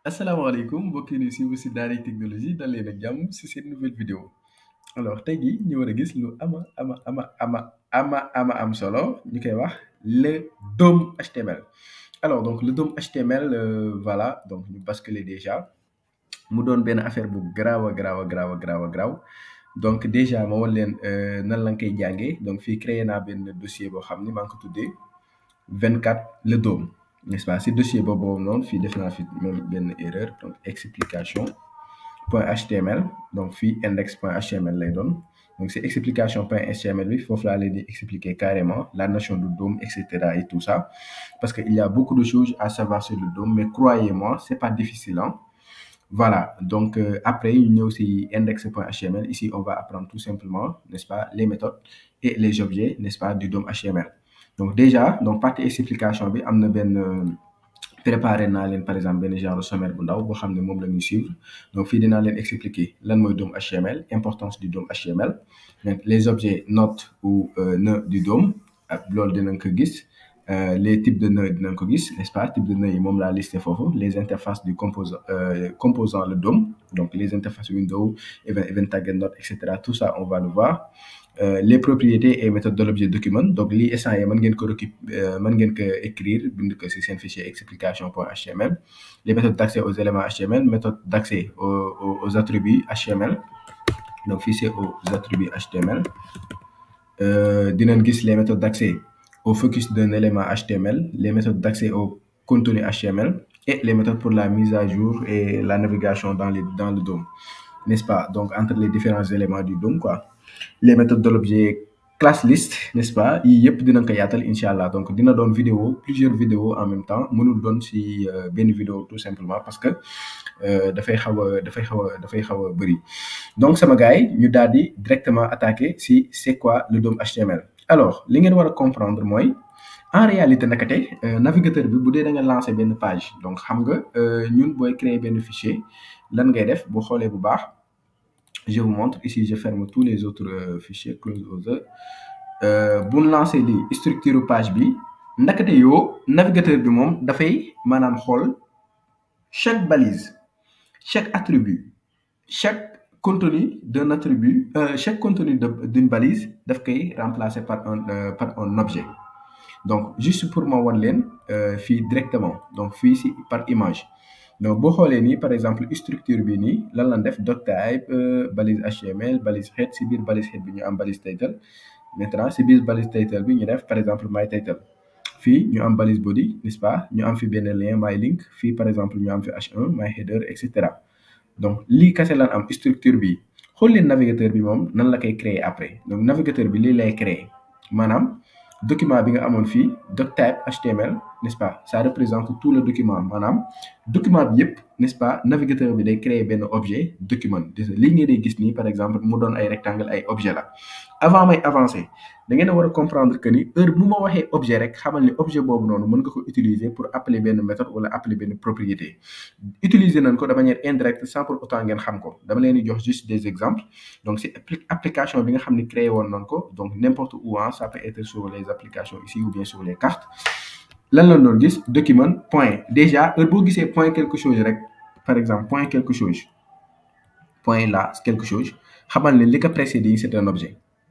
asalaamaaleykum mbokk yi ñuy suivre si Daara Technologie dal leen ak jàmm si seen nouvelle vidéo alors tey jii ñu war a gis lu ama ama ama ama ama ama am solo ñu koy wax le DOM HTML alors donc le DOM HTML euh, voilà donc ñu basculer déjà mu doon benn affaire bu garaaw a garaaw a garaaw a garaaw a garaaw donc déjà ma wan leen euh, nan la nga koy jàngee donc fii créé naa benn dossier boo xam ni maa ngi ko tuddee 24 le DOM n'est-ce pas si dossier boobu boobu noonu fii def naa fi même benn erreur donc explication point html donc fii index point html lay doon donc c'est explication point html bi foofu laa leen di expliquer carrément la notion du DOM et cetera et tout ça parce que il y a beaucoup de choses à savoir sur le DOM mais croyez-moi c'est pas difficile hein voilà donc euh, après ñu ñëw si index.html ici on va apprendre tout simplement n'est-ce pas les méthodes et les objets n'est-ce pas du DOM HTML donc déjà donc partie explication bi am na benn préparé naa leen par exemple benn genre sommaire bu ndaw boo xam ne moom la ñuy suivre donc fii dinaa leen expliquer lan mooy DOM HTML importance du DOM HTML donc les objets notes ou euh, nœuds du DOM ak loolu dinañ ko gis Euh, les types de nœuds dinañ ko gis n'est-ce pas type de nœuds yi moom laa listé foofu les interfaces du composant euh, composant le DOM donc les interfaces window event event tag note et cetera tout ça on va le voir euh, les propriétés et méthodes de l'objet document donc lii instant yi mën ngeen ko récup mën ngeen ko écrire bind ko ci seen fichier explication point html les méthodes d'accès aux éléments html méthode d'accès aux, aux, aux attributs html donc fii c'est aux attributs html dinañ gis les méthodes d'accès au focus d'un élément HTML, les méthodes d'accès au contenu HTML et les méthodes pour la mise à jour et la navigation dans, les, dans le DOM, n'est-ce pas? Donc, entre les différents éléments du DOM, quoi. Les méthodes de l'objet class list, n'est-ce pas? yii yëpp dinañ ko yaatal incha allah donc dina doon vidéo plusieurs vidéos en même temps mënul doon ci benn vidéo tout simplement parce que dafay xaw a dafay xaw a dafay xaw a bëri donc sama gars yi ñu daal di directement attaquer si c'est quoi le DOM HTML. alors li ngeen war a comprendre mooy en réalité nakate navigateur bi bu dee da nga lancer benn page donc xam nga ñun booy créer benn fichier lan ngay def boo xoolee bu baax je vous montre ici je ferme tous les autres fichiers close other bu ñu lancer lii structure page bi nakate yoo navigateur bi moom dafay maanaam xool chaque balise chaque attribut chaque contenu d'un attribut euh, chaque contenu d'une balise daf koy remplacer par un euh, par un objet donc juste pour ma wan leen fii directement donc fii si par image donc boo xoolee nii par exemple structure bi nii lan lan def doc type euh, balise HTML balise head si biir balise head bi ñu am balise title maintenant si biir balise title bi ñu def par exemple my title fii ñu am balise body n'est-ce pas ñu am fi benn lien my link fii par exemple ñu am fi h1 my header et cetera donc lii kase lan am structure bi xool leen navigateur bi moom nan la koy créer après donc navigateur bi lii lay créer maanaam document bi nga amoon fii doctype HTML n'est-ce pas ça représente tout le document maanaam document bi yëpp n'est-ce pas navigateur bi day créer benn objet document lii ngeen di gis nii par exemple mu doon ay rectangle ay objet la avant may avancer da ngeen a war a comprendre que ni heure bu ma waxee objet rek xamal ni objet boobu noonu mën nga ko utiliser pour appeler benn méthode wala appeler benn propriété utiliser nañ ko de manière indirecte sans pour autant ngeen xam ko dama leen di jox juste des exemples donc c'est application bi nga xam ni créé woon nañ ko donc n'importe où hein ça peut être sur les applications ici ou bien sur les cartes lan la doon gis document point déjà heure boo gisee point quelque chose rek par exemple point quelque chose point là quelque chose xamal ne li ko précédé c'est un objet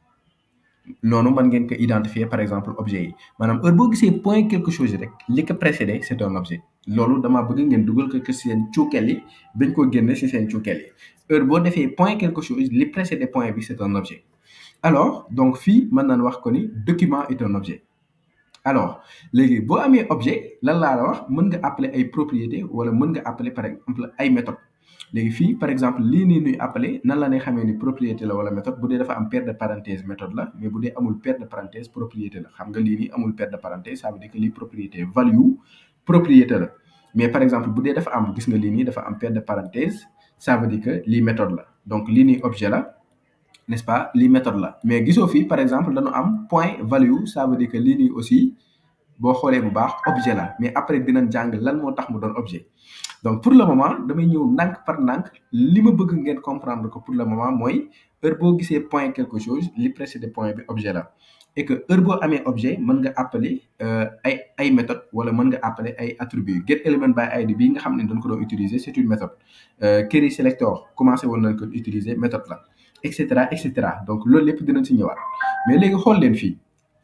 noonu mën ngeen ko identifier par exemple objet yi maanaam heure boo gisee point quelque chose rek li ko précédé c'est un objet loolu damaa bëgg ngeen dugal ko ci seen cuukeel yi bañ ko génne ci seen cuukeel yi heure boo defee point quelque chose li précédé point bi c'est un objet alors donc fii mën nañ wax ko ni document est un objet alors léegi boo amee objet lan laa la wax mën nga appeler ay propriétés wala mën nga appeler par exemple ay méthodes léegi fii par exemple lii nii nuy appeler nan la ne xamee ni propriété la wala méthode bu dee dafa am paire de parenthèse méthode la mais bu dee amul paire de parenthèse propriété la xam nga lii nii amul paire de parenthèse ça veut dire que lii propriété value propriété la mais par exemple bu dee dafa am gis nga lii nii dafa am paire de parenthèse ça veut dire que lii méthode la donc lii nii objet la n'est-ce pas lii méthode la mais gisoo fii par exemple dañu am point value ça veut dire que lii nii aussi boo xoolee bu baax objet la mais après dinañ jàng lan moo tax mu doon objet donc pour le moment damay ñëw ndànk par ndànk li ma bëgg ngeen comprendre ko pour le moment mooy heure boo gisee point quelque chose li précédé point bi objet la et que heure boo amee objet mën nga appeler ay ay méthode wala mën nga appeler ay attributs get element by id bii nga xam ne dañ ko doon utiliser c'est une méthode query selector commencé woon nañ ko utiliser méthode la et cetera et cetera donc loolu lépp dinañ si ñëwaat mais léegi xool leen fii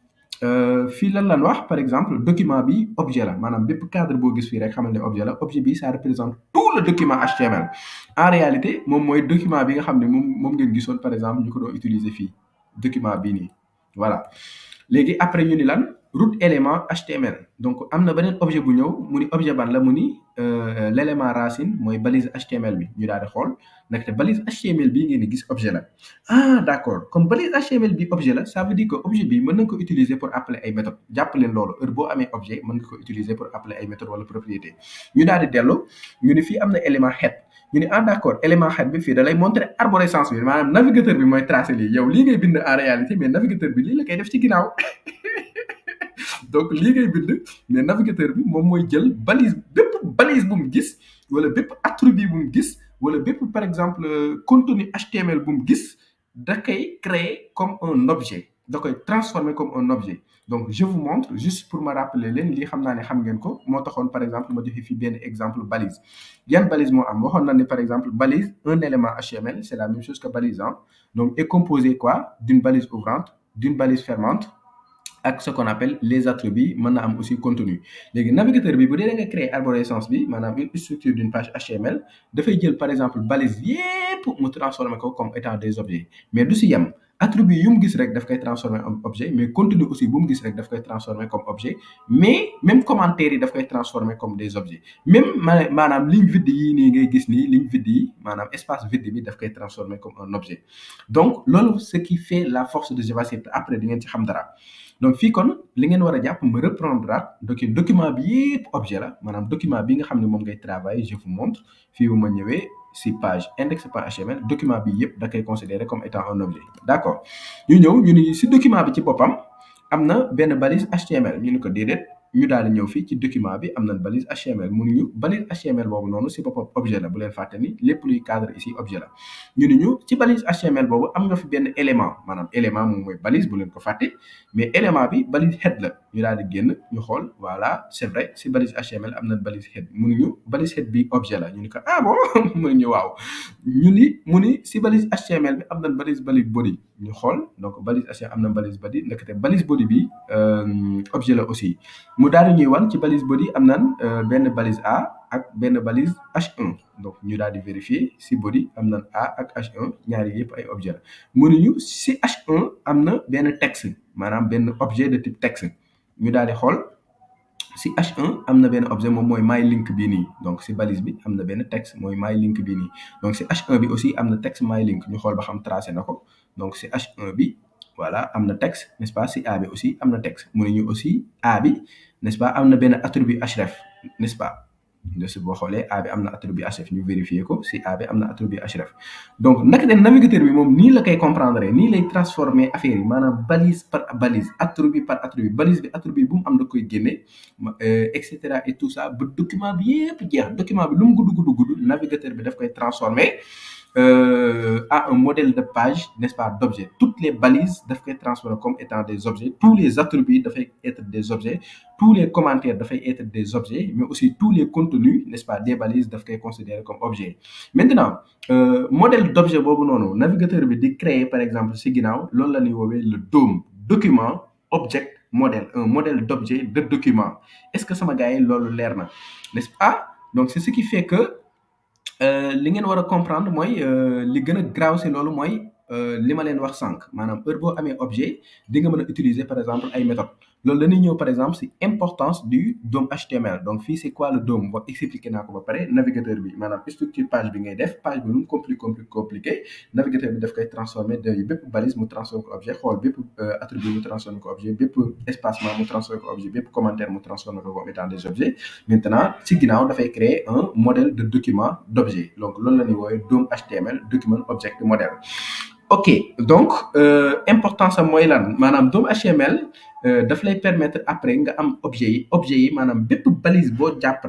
fii lan lan wax par exemple document bi objet la maanaam bépp cadre boo gis fii rek xamal ne objet la objet bi ça représente tout le document HTML en réalité moom mooy document bi nga xam ne moom moom ngeen gisoon par exemple ñu ko doon utiliser fii document bii nii voilà léegi après ñu ni lan root élément HTML donc am na beneen objet bu ñëw mu ni objet ban la mu ni l' élément racine mooy balise HTML bi ñu daal di xool ndaxte balise HTML bii ngeen di gis objet la ah d' accord comme balise HTML bi objet la ça veut dire que objet bi mën nañ ko utiliser pour appeler ay méthodes jàpp leen loolu heure boo amee objet mën nga ko utiliser pour appeler ay méthodes wala propriété ñu daal di dellu ñu ni fii am na élément head ñu ne ah d' accord élément head bi fii da lay montrer arborescence bi maanaam navigateur bi mooy tracé lii yow lii ngay bind en réalité mais navigateur bi lii la koy def ci ginnaaw donc lii ngay bind mais navigateur bi moom mooy jël balise bépp balise bu mu gis wala bépp attribut bu mu gis wala bépp par exemple contenu HTML bu mu gis da koy créer comme un objet da koy transformer comme un objet donc je vous montre juste pour me rappeler leen lii xam naa ne xam ngeen ko moo taxoon par exemple ma joxe fii benn exemple balise yan balise moo am waxoon na ne par exemple balise un élément HTML c'est la même chose que balise hein donc est composé quoi d'une balise ouvrante d'une balise fermante ak ce qu'on appelle les attributs mën na am aussi contenu léegi navigateur bi bu dee da nga créer arborescence bi maanaam une structure d'une page HTML dafay jël par exemple balise yépp mu transformer ko comme étant des objets mais du si yem attribut yu mu gis rek daf koy transformer en objet mais contenu aussi bu mu gis rek daf koy transformer comme objet mais même commentaires yi daf koy transformer comme des objets même maanaam ligne vide yi nii ngay gis nii ligne vide yi maanaam espace vide bi daf koy transformer comme un objet donc loolu ce qui fait la force de JavaScript après di ngeen ci xam dara donc fii kon li ngeen war a jàpp ma reprendre donc document bi yépp objet la maanaam document bi nga xam ne moom ngay travailler je vous montre fii bu ma ñëwee si page index.html document bi yépp da koy considérer comme étant un objet d' accord ñu ñëw ñu ni si document bi ci boppam am na benn balise HTML ñu ni ko déedéet ñu daal di ñëw fii ci document bi am na balise HTML mun ñu balise HTML boobu noonu si boppam objet la bu leen fàtte ni lépp luy cadre ici objet la ñu ni ñu ci balise HTML boobu am nga fi benn élément maanaam élément moom mooy balise bu leen ko fàtte mais élément bi balise head la ñu daal di génn ñu xool voilà c' est vrai si balise HTML am na balise head mënuñu balise head bi objet la ñu ni ko ah bon mënuñu waaw ñu ni mu ni si balise HTML bi am na balise balise body ñu xool donc balise HTML am na balise body ndekete balise body bi objet la aussi mu daal di ñuy wan ci balise body am nan benn balise A ak benn balise H1 donc ñu daal di vérifier si body am nan A ak H1 ñaari yëpp ay objet la mënuñu si H1 am na benn texte maanaam benn objet de type texte ñu daal di xool si H1 am na benn objet moom mooy my link bii nii donc si balise bi am na benn texte mooy my link bii nii donc si H1 bi aussi am na texte my link ñu xool ba xam tracé na ko donc si H1 bi voilà am na texte n'est-ce pas si A bi aussi am na texte mënuñu aussi A bi n'est-ce pas am na benn attribut href n'est-ce pas de si boo xoolee A bi am na attribut href ñu vérifier ko si A bi am na attribut href donc naka de navigateur bi moom nii la koy comprendre nii lay transformer affaire yi maanaam balise par balise attribut par attribut balise bi attribut bu mu am da koy génne et cetera et tout ça ba document bi yépp jeex document bi lu mu gudd gudd gudd navigateur bi daf koy transformer euh, à un modèle de page, n'est-ce pas, d'objets. Toutes les balises doivent être transformées comme étant des objets. Tous les attributs doivent être des objets. Tous les commentaires doivent être des objets. Mais aussi tous les contenus, n'est-ce pas, des balises doivent être considérés comme objets. Maintenant, euh, modèle d'objet, non, navigateur veut créer, par exemple, si l'on l'a le DOM, document, object, modèle, un modèle d'objet de document. Est-ce que ça m'a gagné l'erna? N'est-ce pas? Donc, c'est ce qui fait que li ngeen war a comprendre mooy li gën a graaw si loolu mooy li ma leen wax sànq maanaam heure boo amee objet di nga mën a utiliser par exemple ay méthodes loolu dañuy ñëw par exemple si importance du DOM HTML donc fii c'est quoi le DOM ba expliqué naa ko ba pare navigateur bi maanaam structure page bi ngay def page bi lu mu compliqué compliqué compliqué navigateur bi daf koy transformé de bépp balise mu transformé ko objet xool bépp attribut mu transformé ko objet bépp espacement mu transformé ko objet bépp commentaire mu transformé ko comme étant des objets maintenant si ginnaaw dafay créer un modèle de document d'objet donc loolu la ñuy woowee DOM HTML document object model ok donc importance am mooy lan maanaam DOM HTML daf lay permettre après nga am objet yi objet yi maanaam bépp balise boo jàpp rek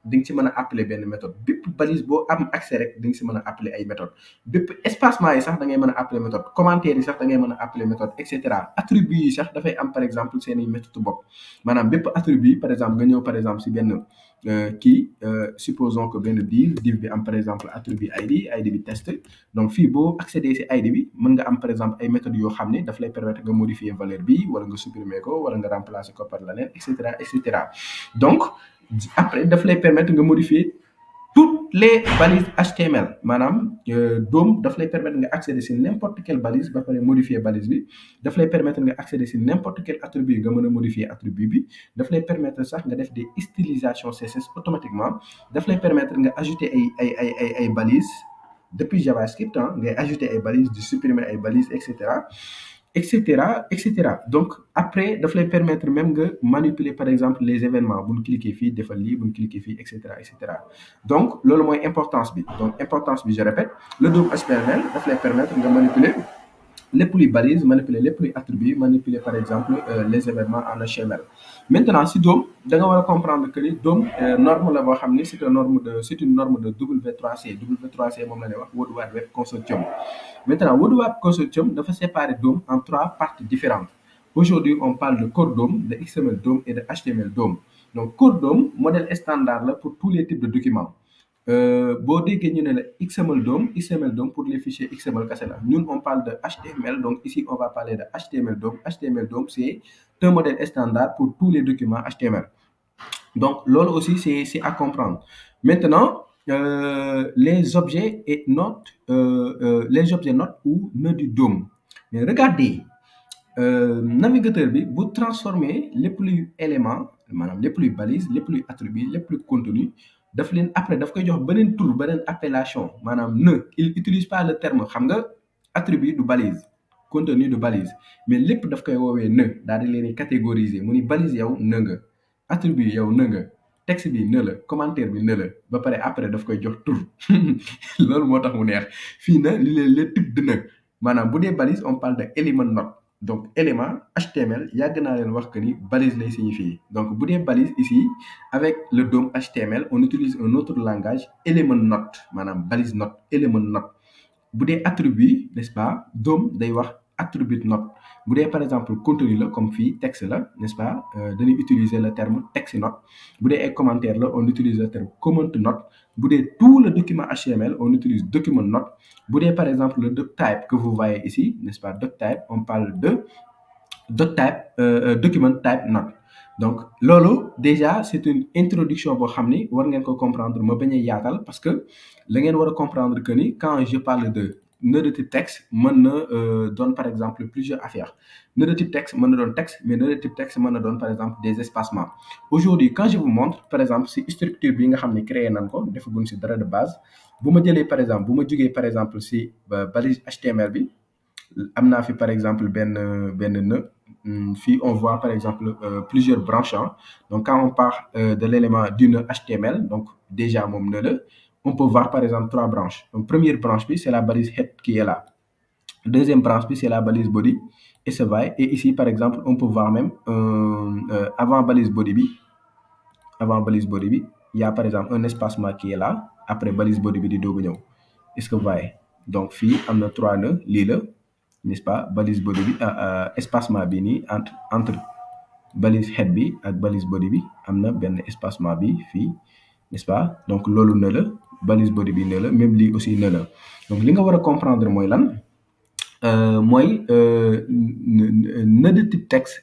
di nga ci mën a appeler benn méthode bépp balise boo am accès rek di nga si mën a appeler ay méthode bépp espacement yi sax da ngay mën a appeler méthode commentaire yi sax da ngay mën a appeler méthode et cetera attribut yi sax dafay am par exemple seen i méthode bopp maanaam bépp attribut par exemple nga ñëw par exemple si benn kii supposons que benn div div bi am par exemple attribut id id bi test donc fii boo accéder si id bi mën nga am par exemple ay méthodes yoo xam ne daf lay permettre nga modifier valeur bi wala nga supprimer ko wala nga remplacer ko par leneen et cetera et cetera donc après daf lay permettre nga modifier toutes les balises HTML maanaam DOM daf lay permettre nga accéder si n'importe quelle balise ba pare modifier balise bi daf lay permettre nga accéder si n'importe quel attribut nga mën a modifier attribut bi daf lay permettre sax nga def des stylisations CSS automatiquement daf lay permettre nga ajouter ay ay ay ay ay balises depuis JavaScript ah ngay ajouter ay balises di supprimer ay balises et cetera et cetera et cetera donc après daf lay permettre même nga manipuler par exemple les événements bu ñu cliquer fii defal lii bu ñu cliquer fii et cetera et cetera donc loolu mooy importance bi donc importance bi je répète le DOM HTML daf lay permettre nga manipuler lépp luy balise manipuler lépp luy attribut manipuler par exemple les événements en HTML maintenant si DOM da nga war a comprendre que ni DOM norme la boo xam ni c'est une norme de c'est une norme de W3C W3C moom la ñuy wax World Wide Web Consortium maintenant World Wide Web Consortium dafa séparer DOM en trois parties différentes aujourd'hui on parle de Core DOM de XML DOM et de HTML DOM donc Core DOM modèle standard la pour tous les types de documents boo déggee ñu ne la XML DOM XML DOM pour les fichiers XML kese la ñun on parle de HTML donc ici on va parler de HTML DOM HTML DOM c'est un modèle standard pour tous les documents HTML donc loolu aussi c'est c'est à comprendre maintenant euh, les objets et notes euh, euh, les objets notes ou nœuds du DOM mais regardez navigateur bi bu transformer lépp luy élément maanaam lépp luy balise lépp luy attribut lépp luy contenu daf leen après daf koy jox beneen tour beneen appellation maanaam nœud il utilise pas le terme xam nga attribut du balise contenu du balise mais lépp daf koy woowee nœud daal di leen catégoriser mu ni balise yow nœud nga attribut yow nœud nga texte bi nœud la commentaire bi nœud la ba pare après daf koy jox tur loolu moo tax mu neex fii na li leen les types de nœud maanaam bu dee balise on parle de élément note donc élément HTML yàgg naa leen wax que ni balise lay signifier donc bu dee balise ici avec le DOM HTML on utilise un autre langage élément note maanaam balise note élément note bu dee attribut n'est-ce pas DOM day wax attribute note bu dee par exemple contenu la comme fii texte la n'est-ce pas dañuy utiliser le terme text note bu dee ay commentaire la on utilise le terme comment note bu dee tout le document HTML on utilise document note bu dee par exemple le doctype que vous voyez ici n'est-ce pas doctype on parle de doctype euh, document type note donc loolu déjà c'est une introduction boo xam ni war ngeen ko comprendre ma bañ a yaatal parce que la ngeen war a comprendre que ni quand je parle de nœud de type texte mën na doon par exemple plusieurs affaires nœud de type texte mën na doon texte mais nœud de type texte mën na doon par exemple des espacements aujourd'hui quand je vous montre par exemple si structure bi nga xam ne créé nañ ko defaguñ si dara de base bu ma jëlee par exemple bu ma jógee par exemple si balise HTML bi am naa fi par exemple benn benn nœud fii on voit par exemple plusieurs branches donc quand on part de l'élément du nœud HTML donc déjà moom nœud la on peut voir par exemple trois branches donc première branche bi c'est la balise head qui est là deuxième branche bi c'est la balise body et ça va et ici par exemple on peut voir même euh, euh, avant balise body bi avant balise body bi il y a par exemple un espacement qui est là après balise body bi di doog a ñëw est-ce que vous voyez donc fii am na trois nœuds lii la n'est-ce pas balise body bi espacement bi nii entre entre balise head bi ak balise body bi am na benn espacement bi fii n'est-ce pas donc loolu ne la balise body bi ne la même lii aussi ne la donc li nga war a comprendre mooy lan mooy nœud de type texte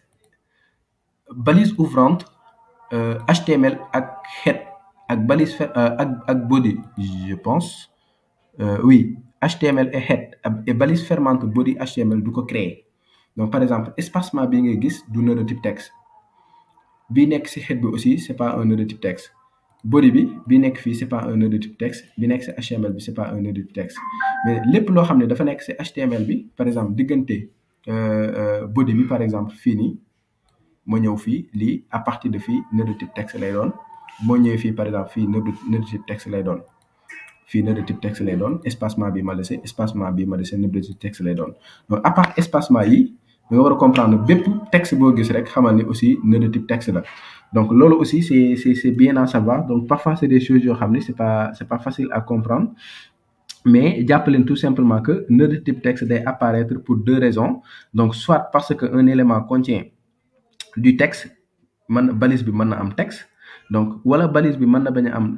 balise ouvrante HTML ak head ak balise ak ak body je pense oui HTML et head et balise fermante body HTML du ko créer donc par exemple espacement bi ngay gis du nœud de type texte bi nekk ci head bi aussi c'est pas un nœud de type texte body bi bi nekk fii c'est pas un nœud de type texte bi nekk ci HTML bi c'est pas un nœud de type texte mais lépp loo xam ne dafa nekk ci HTML bi par exemple diggante body bi par exemple fii nii moo ñëw fii lii à partir de fii nœud de type texte lay doon moo ñëwee fii par exemple fii nœud de type texte lay doon fii nœud de type texte lay doon espacement bi ma laissé espacement bi ma laissé nœud de type texte lay doon donc à part espacement yi da nga war a comprendre bépp texte boo gis rek xamal ni aussi nœud de type texte la donc loolu aussi c'est c'est c'est bien à savoir donc parfois c'est des choses yoo xam ni c'est pas c'est pas facile à comprendre mais jàpp leen tout simplement que nœud de type texte day apparaître pour deux raisons donc soit parce que un élément contient du texte man balise bi mën na am texte donc wala balise bi mën na bañ a am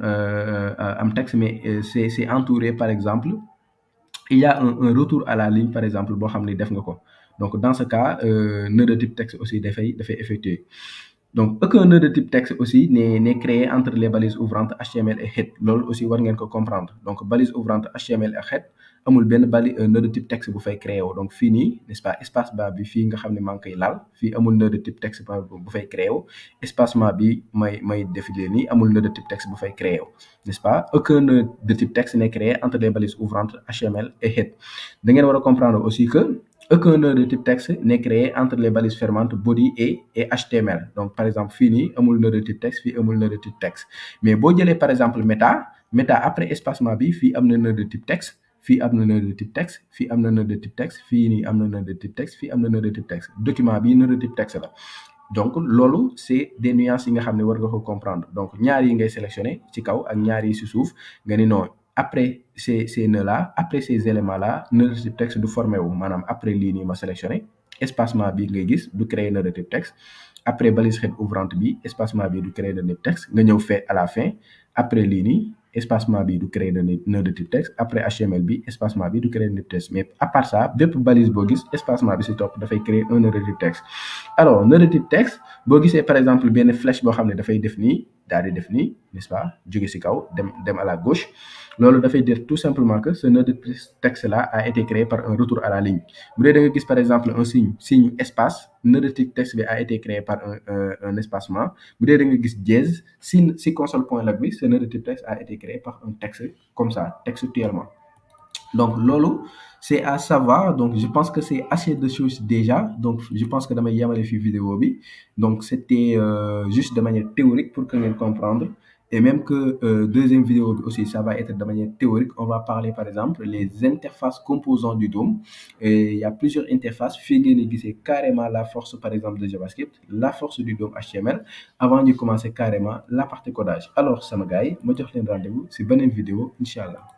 am texte mais c'est c'est entouré par exemple il y a un un retour à la ligne par exemple boo xam ni def nga ko donc dans ce cas nœud de type texte aussi dafay dafay effectuer donc aucun nœud de type texte aussi n'est n'est créé entre les balises ouvrantes HTML et head loolu aussi war ngeen ko comprendre donc balise ouvrante HTML et head amul benn bali nœud de type texte bu fay créé wu donc fii nii n'est-ce pas espacement bi fii nga xam ne maa ngi koy laal fii amul nœud de type texte bu fay créé wu espacement bi may may défiler nii amul nœud de type texte bu fay créé wu n'est-ce pas aucun nœud de type texte n'est créé entre les balises ouvrantes HTML et head da ngeen war a comprendre aussi que aucun nœud de type texte n'est créé entre les balises fermantes body et et HTML donc par exemple fii nii amul nœud de type texte fii amul nœud de type texte mais boo jëlee par exemple méta méta après espacement bi fii am na nœud de type texte fii am na nœud de type texte fii am na nœud de type texte fii nii am na nœud de type texte fii am na nœud de type texte document bi nœud de type texte la donc loolu c'est des nuances yi nga xam ne war nga ko comprendre donc ñaar yi ngay sélectionner ci kaw ak ñaar yi ci suuf nga ni non après ces ces nœuds là après ces éléments là nœud de type texte du formé wu maanaam après lii nii ma sélectionné espacement bi ngay gis du créer nœud de type texte après balise head ouvrante bi espacement bi du créer nœud de type texte nga ñëw fait à la fin après lii nii espacement bi du créer nœud de type texte après HTML bi espacement bi du créer nœud de type texte mais à part ça bépp balise boo gis espacement bi ci topp dafay créer un nœud de type texte alors nœud de type texte boo gisee par exemple benn flèche boo xam ne dafay def nii daal di def nii n'est-ce pas jóge ci kaw dem dem à la gauche loolu dafay dire tout simplement que ce nœud de texte là a été créé par un retour à la ligne bu dee da nga gis par exemple un signe signe espace nœud de type texte bi a été créé par un un espacement bu dee da nga gis dièse si si console point log bi ce nœud de type texte a été créé par un texte comme ça textuellement donc loolu c'est à savoir donc je pense que c'est assez de choses déjà donc je pense que damay yemale fi vidéo bi donc c'était euh, juste de manière théorique pour que ngeen comprendre et même que euh, deuxième vidéo bi aussi ça va être de manière théorique on va parler par exemple les interfaces composants du DOM et il y a plusieurs interfaces fii ngeen di gisee carrément la force par exemple de JavaScript la force du DOM HTML avant ñu commencer carrément la partie codage alors sama gars yi ma jox leen rendez-vous ci beneen vidéo incha allah